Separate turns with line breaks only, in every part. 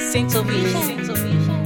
Central Vision. Central Vision.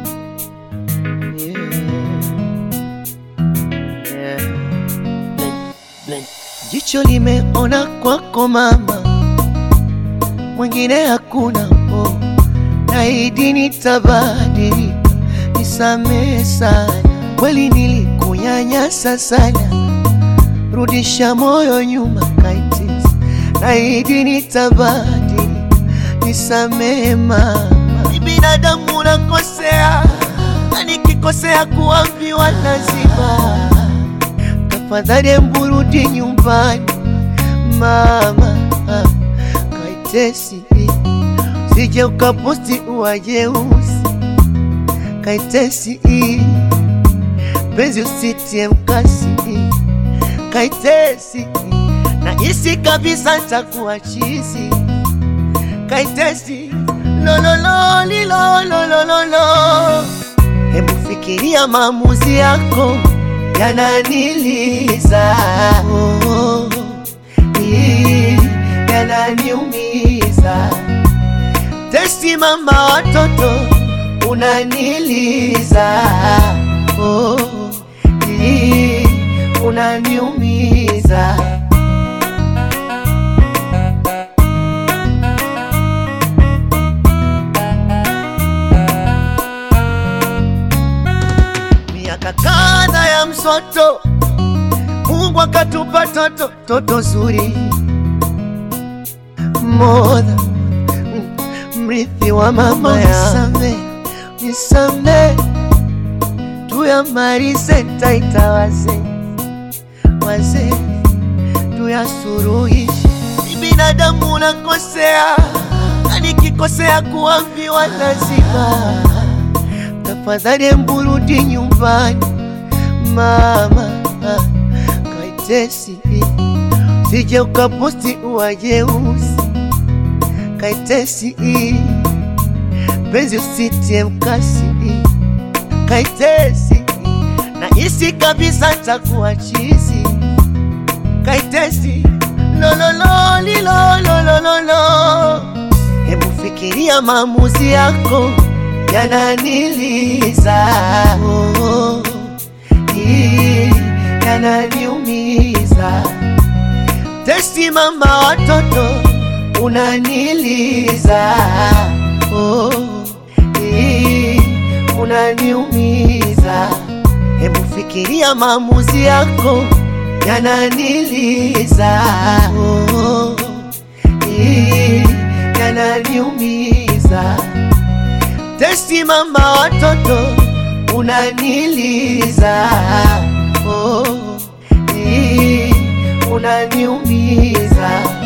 Jicho limeona kwako mama, mwingine hakuna. Oh, naahidi nitabadilika, nisamehe sana, kweli nilikunyanyasa sana, rudisha moyo nyuma kaitis, naahidi nitabadilika, nisamehe mama, ni binadamu nakosea, na nikikosea kuambiwa lazima tafadhali mburudi nyumbani mama, kaitesi sije ukaposti uwajeusi, kaitesi penzi usitie mkasi, kaitesi na isi kabisa takuwa chizi, kaitesi lolololilolololo, hebu fikiria maamuzi yako yananiliza oh, ii, yananiumiza. Testi mama watoto unaniliza oh, ii, unaniumiza. Miaka kadha ya msoto Mungu akatupa toto toto zuri modha mm, mrithi wa mama ya nisame tuyamalize taita wazee wazee tuyasuruhishe. Ni binadamu nakosea, na nikikosea kuambiwa lazima. Tafadhali mburudi nyumbani mama kaitesi sije ukaposti uwajeusi kaitesi penzi usitie mkasi kaitesi na isi kabisa takuwa chizi kaitesi lolololilolololo hebu fikiria maamuzi yako yananiliza oh, ii, yananiumiza. Testi mama watoto unaniliza oh, ii, unaniumiza. Hebu fikiria maamuzi yako yananiliza oh, ii, yananiumiza. Testi mama watoto unaniliza oh, ii, unaniumiza